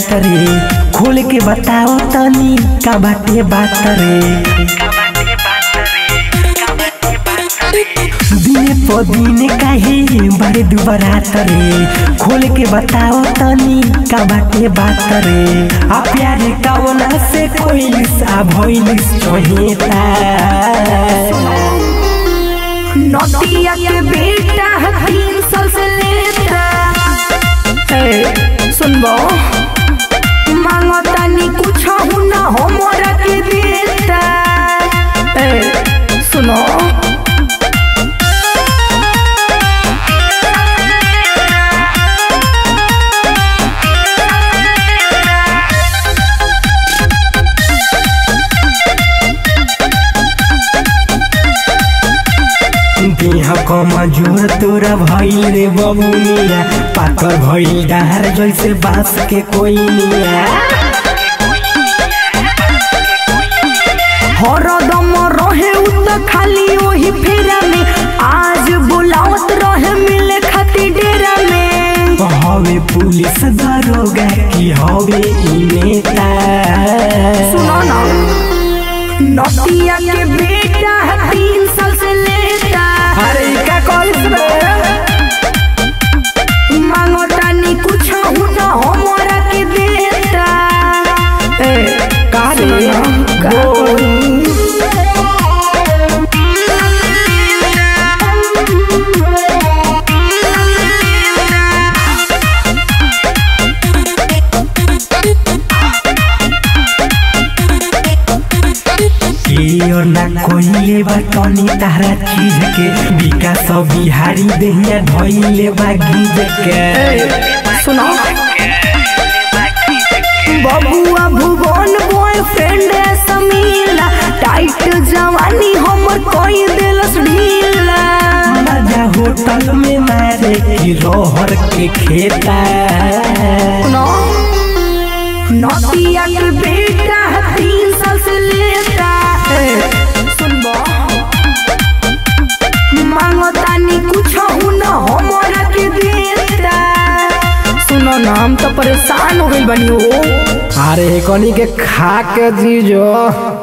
रे खोल के बताओ तनी का बाटे बात रे दिने प दिन काहे बड़े दुबरात रे खोल के बताओ तनी का बाटे बात रे आ प्यार कवना से कोई सा भइलिस चहेता नोटिया के बेटा है तीन साल से लेता ए, सुनबो मांगो तनी कुछ हूँ ना हमरा के देता ए, सुनो देह कमजोर तोरा भइल रे बबुनिया पातर भइल डार जैसे बांस के कोई निया हरदम रहे उ त खाली वही फेरा में आज बुलावत रहे मिले खातिर डेरा में हवे पुलिस दरोगा की हवे ई नेता सुनो ना नोटिया के बेटा है तीन साल से लेता अरे का कॉलेज मांगो तानी कुछ हूँ ना हमरा के देता ए का रे का करूं? और ना कोइले बा तनी तारा चीज के विकास बिहारी देहिया धइले बा गीज के सुनो बबुआ भुवन बॉयफ्रेंड समीला टाइट जवानी हमर कोई दिलस ढीला मजा होटल में मारे की रोहर के खेता सुनो नोटिया के बेटा है तीन साल से लेता सुनबो मांगो तानी कुछ हूँ ना हमरा के देता सुनो ना हम तो परेशान हो गई बनी हो अरे कनी के खा के जीजो